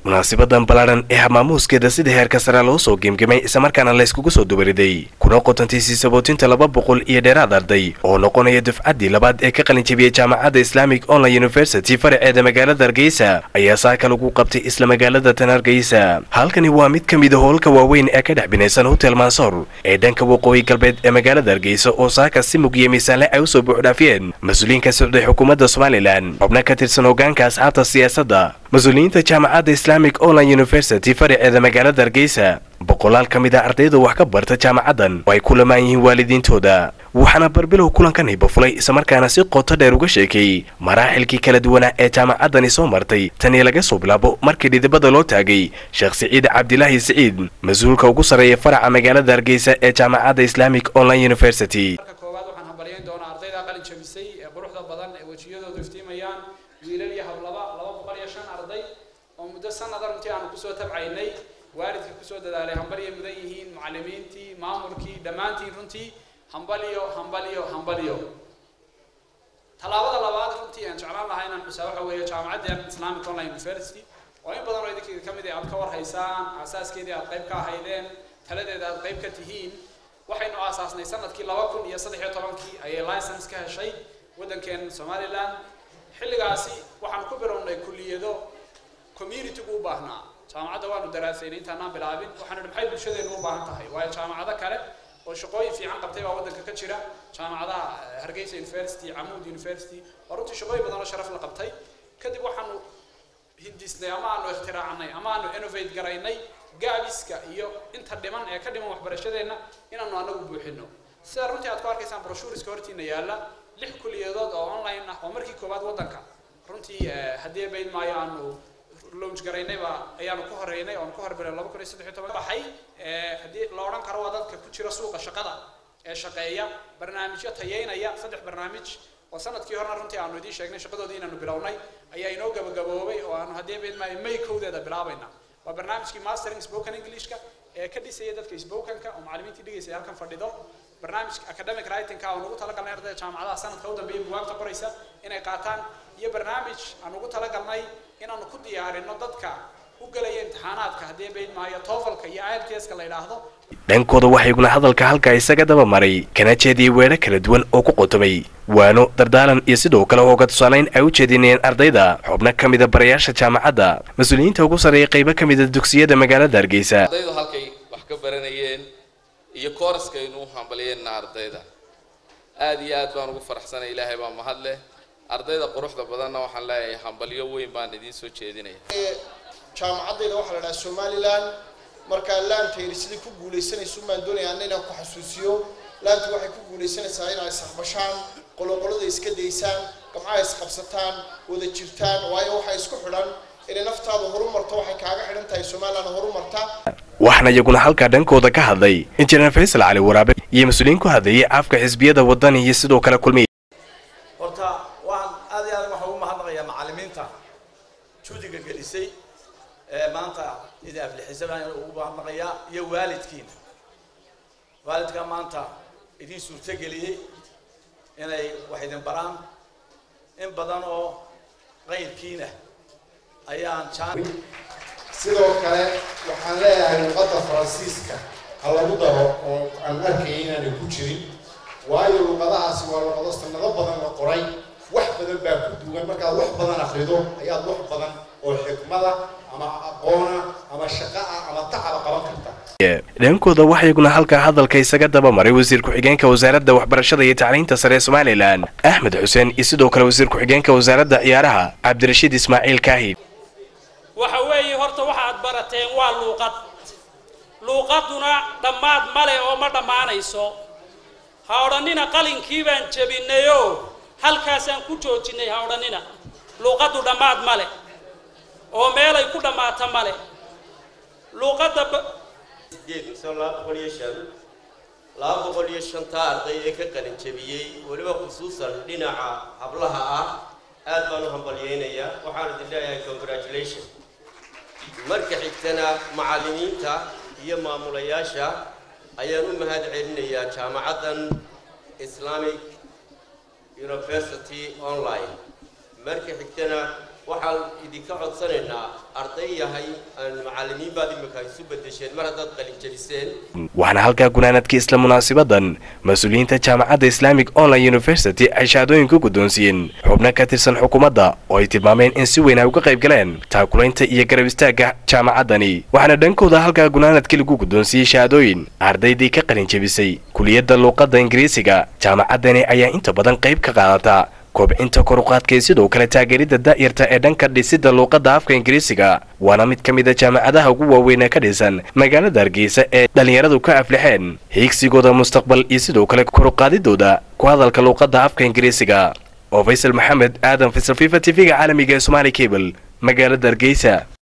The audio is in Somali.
munaasibadan ballaadhan ee hamaamuuskeeda sida heerka sare loo soo gemgemay islamarkaana la yskugu soo dubariday kuna qotantiisii sabootinta laba boqol iyo dheeraad arday oo noqonaya dufcaddii labaad ee ka qalinjabiyey jaamacadda islamic online university faraceeda magaalada hargeysa ayaa saaka lagu qabtay isla magaalada tan hargeysa halkani waa mid ka mida howlka waaweyn ee ka dhex binaysan hotel mansor ee dhanka waqooyi galbeed ee magaalada hargeysa oo saaka si mugiya miisaanle ay usoo buuxdhaafiyeen mas-uuliyiin ka socday xukuumadda somalilan xubno ka tirsan hogaanka asxaabta siyaasadda mas-uuliyiinta jaamacadda islamic online university faraceeda magaalada hargeysa boqolaal ka mid a ardayda wax ka barta jaamacaddan oo ay ku lamaan yihiin waalidiintooda waxaana barbilow kulankan hiba-fulay islamarkaana si qoto dheer uga sheekeeyey maraaxilkii kala duwanaa ee jaamacaddani soo martay tanii laga soo bilaabo markii dhidibada loo taagay sheekh siciid cabdilaahi siciid mas-uulka ugu sarreeya faraca magaalada hargeysa ee jaamacadda islamic online university koowaad waxaan hambalyayn doonaa ardayda qalin jabisay ee quruxda badan ee wejiyadoodu iftiimayaan wiilal iyo hablaba laba boqol iyo shan arday oo muddo sanada runtii aanu kusoo tabcaynay waalidka kusoo dadaalay hambalyay mudan yihiin macallimiintii maamulkii dhammaantiin runtii hambalyo hambalyo hambalyo tallaabada labaad runtii aan jeclaan lahaa inaan xusaa waxa weeye jaamacadda islamic online university oo in badan oo idinkeeda ka mid ah aad ka war haysaan asaaskeedii aad qayb ka ahaydeen taladeeda aad qayb ka tihiin waxaynu aasaasnay sanadkii laba kun iyo saddex iyo tobankii ayay license ka heshay waddankeen somaliland xilligaasi waxaan ku bilownay kulliyado communitygu u baahnaa jaamacadda waanu daraasaynay intaanaan bilaabin waxaanu idhi maxay bulshadeenu u baahan tahay waayo jaamacado kale oo shaqooyin fiican qabtay baa waddanka ka jira jaamacadaha hargeysa university camuud university oo runtii shaqooyin badan oo sharaf la qabtay kadib waxaanu hindisnay ama aanu ikhtiraacnay ama aanu innovate garaynay gaabiska iyo inta dhiman ee ka dhiman waxbarashadeenna inaanu anagu buuxino sida runtii aad ku arkaysaan broshuriska hortiina yaalla lix kuliyadood oo online ah oo markii koowaad waddanka runtii haddii bayd maayo aanu launch garaynayba ayaanu ku horeynay oonu ku horbiray laba kun iyo saddex iyo toban baxay haddii la odhan karo waa dadka ku jira suuqa shaqada ee shaqeeya barnaamijyo tayeynaya saddex barnaamij oo sanadkii horena runtii aanu idiin sheegnay shaqadoodii inaanu bilownay ayaa inoo gabagaboobay oo aanu haddii bayd maayo may kowdeeda bilaabayna waa barnaamijkii mastering spoken englishka ee ka dhisaya dadka spokenka oo macallimiintii dhigaysay halkan fadhido barnaamijka academic writingka oo nugu talagalnay ardayda jaamacadaha sanadka u dambeeya bugaagta qoraysa inay qaataan iyo barnaamij aan ugu talagalnay inaanu ku diyaarino dadka u gelaya imtixaanaadka haddii bayd maayo toofalka iyo iltska la yidhaahdo dhankooda waxayguna hadalka halkaa isaga daba maray kana jeediyey weedho kala duwan oo ku qotomay waano dardaalan iyo sidoo kale hooga tusaalayn ay u jeedinayeen ardayda xubno ka mida barayaasha jaamacadda mas-uuliyiinta ugu sarreeya qaybo ka mida dugsiyada magaalada hargeysa ardaydu halkay wax ka baranayeen iyo kooraskaynu u hambaliyeenna ardayda aada iyo aad baan ugu faraxsanay ilaahay baa mahad leh ardayda quruxda badanna waxaan leeyahay hambalyo weyn baan idiin soo jeedinaya jaamacaddayda waxaa la dhahaa somalilan markaa laantayni sidii ku guulaysanayso maan doonaya anna inaan ku xasuusiyo laantu waxay ku guulaysanaysaa inaa isxaqbashaan qoloqolada iska daysaan gamcaha isqabsataan wada jirtaan waayo waxaa isku xidhan inay naftaada horumarto waxay kaaga xidhan tahay somalilan horumarta waxaana iyaguna halkaa dhankooda ka hadlay injineer faysal cali waraabe iyo mas-uuliyiin ku hadlayay afka xisbiyada wadani iyo sidoo kale kulmiya horta waxaan aad iyo aad waxaan ugu mahadnaqayaa macallimiinta juudiga gelisay ee maanta idin aflixisa baan ugu mahadnaqayaa iyo waalidkiina waalidka maanta idin suurtageliyey inay wax idin baraan in badan oo qayrkiina ayaan jaan sidoo kale waxaan leeyahay luqadda faransiiska ha lagu daro oo aan arkaya inaanay ku jirin waayo luqadahaasi waa luqado sanado badan la qoray wax badan baa ku duwan markaad wax badan akrido ayaad wax badan oo xikmada ama aqoona ama shaqa ah ama tacaba qaban karta dhankooda waxayguna halkaa hadalka isaga daba maray wasiir ku-xigeenka wasaaradda waxbarashada iyo tacliinta sare ee somalilan axmed xuseen iyo sidoo kale wasiir ku-xigeenka wasaaradda ciyaaraha cabdirashiid ismaaciil kaahid waxa weeye horta waxaad barateen waa luuqad luuqaduna dhammaad male oo ma dhammaanayso ha odhannina qalinkii baan jebinayoo halkaasaan ku joojinay ha odhannina luuqaddu dhammaad male oo meelay ku dhammaata male luuqadda laba boqol iyo shan laba boqol iyo shanta arday ee ka qalin jebiyey weliba khusuusan dhinaca hablaha ah aad baan u hambalyaynayaa waxaan idin leeyahay congratulation marka xigtana macallimiinta iyo maamulayaasha ayaan u mahad celinayaa jaamacaddan islamic university online marka xigtana waxaan idinka codsanaynaa arday yahay aan macallimiin baad imika isu bedesheen mar haddaad qalinjabiseen waxaana halkaa gunaanadkii isla munaasibadan mas-uuliyiinta jaamacadda islamic online university ay shahaadooyin ku guddoonsiiyeen xubno ka tirsan xukuumadda oo ay tilmaameen in si weyn ay uga qayb galeen taakulaynta iyo garab istaagga jaamacaddani waxaana dhankooda halkaa gunaanadkii lagu guddoonsiiyey shahaadooyin ardaydii ka qalin jebisay kuliyadda luuqadda ingiriisiga jaamacaddani ayaa inta badan qayb ka qaadata kobcinta koruqaadka iyo sidoo kale taageeridda daa'irta ee dhanka dhisidda luuqadda afka ingiriisiga waana mid ka mid a jaamacadaha ugu waaweyn ee ka dhisan magaalada hargeysa ee dhallinyaradu ka aflixeen hiigsigooda mustaqbal iyo sidoo kale koruqaadidooda ku hadalka luuqadda afka ingiriisiga oo faysal maxamed aadan faysal fifa t v-ga caalamiga ee somaali cable magaalada hargeysa